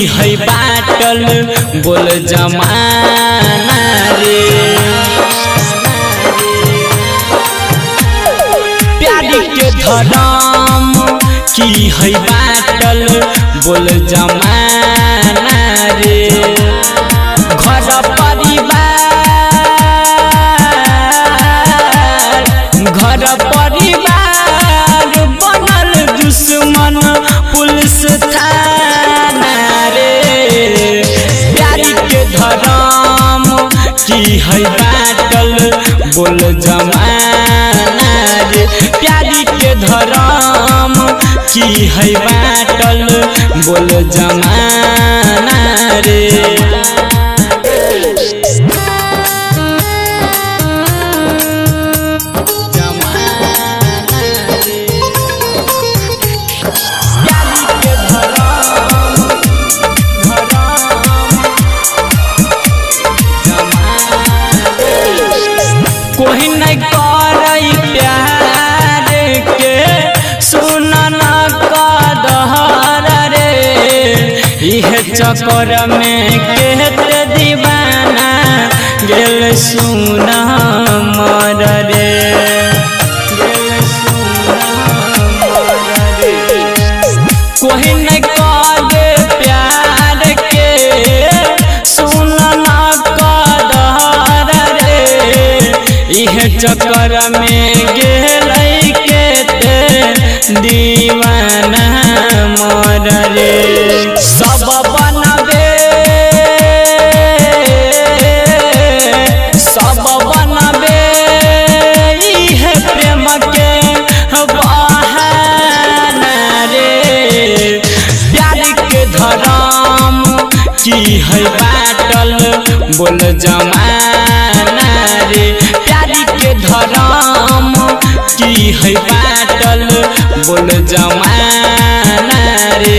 है बाटल बोल जमाना रे प्यारी के धरम की है बाटल बोल जमाना रे घर परिवार घर परिवार बनल दुश्मन पुलिस थाना रे प्यारी के धरम की है बाटल बोल जमाना रे प्यारी के धरम की है बाटल बोल जमाना रे कोई नहीं करई प्यार के सुन न कदहर रे इह चक्कर में केते दीवाना गेल सुन मर रे गेल सुन मर रे कोई नहीं करे प्यार के सुन न कदर रे इह चक्कर में गेल के ते दीवाना मर रे सब बनबे सब बनबे इह प्रेम के बहाना रे प्यार के धरम की है बाटल बोल जमाना रे प्यार के धरम की है बाटल बोल जमाना रे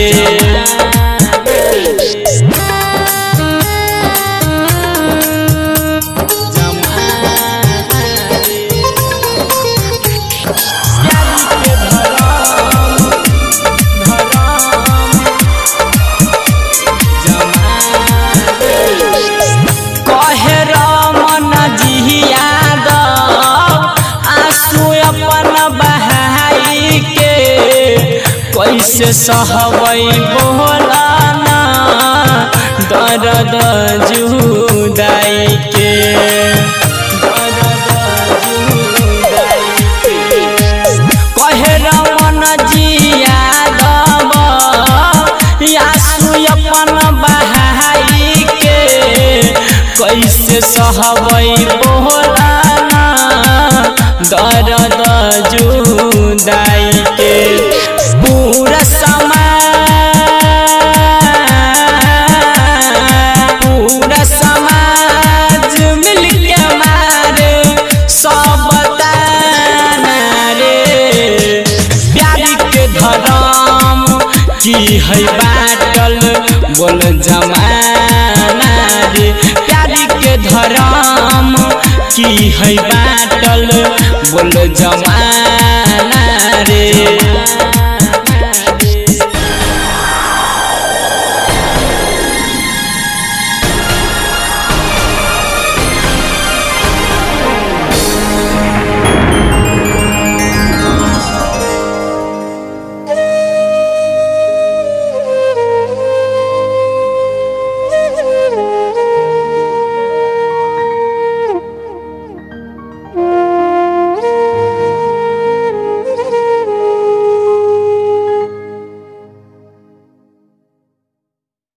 कहे रमन जी यादव आंसू अपन बहाई के कैसे सहबै बोलाना दर्द जुदाई के दर्द जुदाई के कहे रमन जी यादव आंसू अपन बहाई के कैसे सहबै बोलाना दर्द जुदाई के पूरा समाज पूरा समाज मिलके मारे सब ताना रे प्यारी के धरम की है बाटल बोल जमाना रे प्यारी के धरम की है बाटल बोल जमाना रे